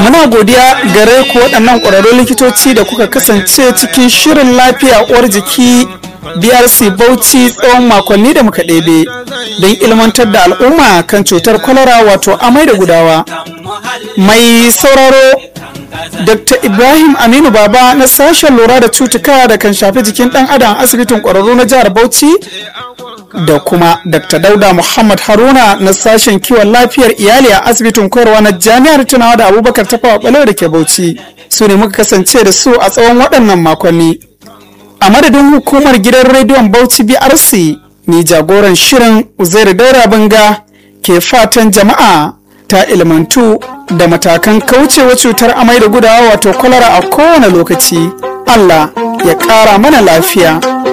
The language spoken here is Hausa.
muna godiya gare ku waɗannan ƙwararrun likitoci da kuka kasance cikin shirin lafiya uwar jiki brc bauchi tsawon makonni da muka ɗebe don ilmantar da al'umma kan cutar kwalara wato amai da gudawa mai sauraro dr ibrahim aminu baba na sashen lura da cutuka da kan shafi jikin ɗan adam asibitin ƙwararru na jihar bauchi da kuma dr dauda muhammad haruna na sashen kiwon lafiyar iyali a asibitin koyarwa na jami'ar tunawa da abubakar tafawa balewa da ke bauchi su ne muka kasance da su a tsawon waɗannan makonni a madadin hukumar gidan rediyon bauchi brc ni jagoran shirin uzair daura banga ke fatan jama'a ta ilmantu da matakan kaucewa cutar amai da gudawa wato kwalara a kowane lokaci allah ya ƙara mana lafiya